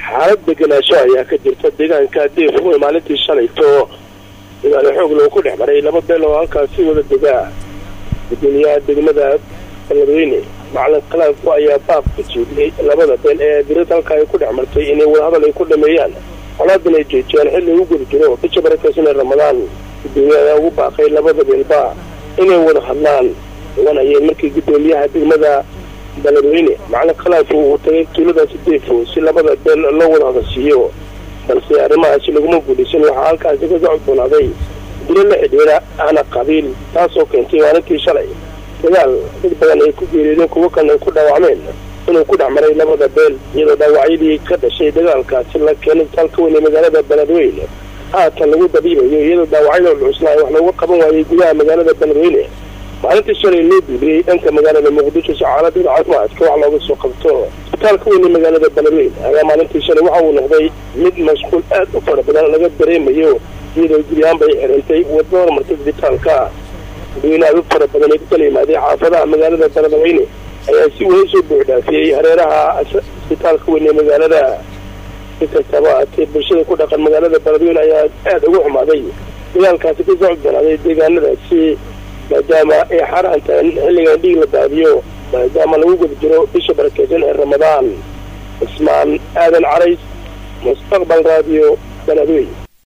xaalad degenaansho ayaa ka jirta deegaanka deefow ee maalintii shalayto dagaalo xoog lagu ku dhex maray laba beel oo halkaasi wada degaa gudoomiyaha degmada beledweyne macalin khalaafku ayaa baaq ku jeediyey labada beel ee dirad halka ay ku dhex martay inay wadahadal ay ku dhameeyaan colaadan ay joojiyaan xilli ugu guda jiro bisha barakeysan ee ramadaan gudoomiyaha ayaa ugu baaqay labada beelba inay wada hadlaan oganayeen markii gudoomiyaha degmada beledweyne macalin khalaafku uu tagay tuuladaasi deefo si labada beel loo wada hadalsiiyo balse arrimahaasi laguma guulaysan waxaa halkaasi ka socodboonaaday dilo la xidhiira ahna qabiil taasoo keentay maalintii shalay dagaal dad badan ay ku geeriyoodeen kuwo kalna ay ku dhaawacmeen inuu ku dhex maray labada beel iyadoo dhaawacyadii ka dhashay dagaalkaasi la keenay talka weyn ee magaalada beledweyne haatan lagu dabiibayo iyadoo dhaawacyada cuslaa wax looga qaban waayay gudaha magaalada beledweyne maalintii shalay loo diibriyey dhanka magaalada muqdisho si xaaladada caafimaadka wax looga soo qabto isbitaalka weyn ee magaalada beledweyne ayaa maalintii shalay waxa uu noqday mid mashquul aad u fara badan laga dareemayo iyadoo guryahaan bay xirintay wadada hormartay isbitaalka dadweyne aad u fara badan ee ku kala yimaaday xaafadaha magaalada beledweyne ayaa si weyn soo buuxdhaafiyey hareeraha isbitaalka weyn ee magaalada si kastaba haatee bulshada ku dhaqan magaalada beledweyne ayaa aada uga xumaaday dagaalkaasi ka socodbanaaday deegaanadaasi maadaama ay xaraan tahay xilligan dhiig la daadiyo maadaama lagu guda jiro bisha barakeysan ee ramadaan cismaan aadan carays mustaqbal raadiyo beledweyne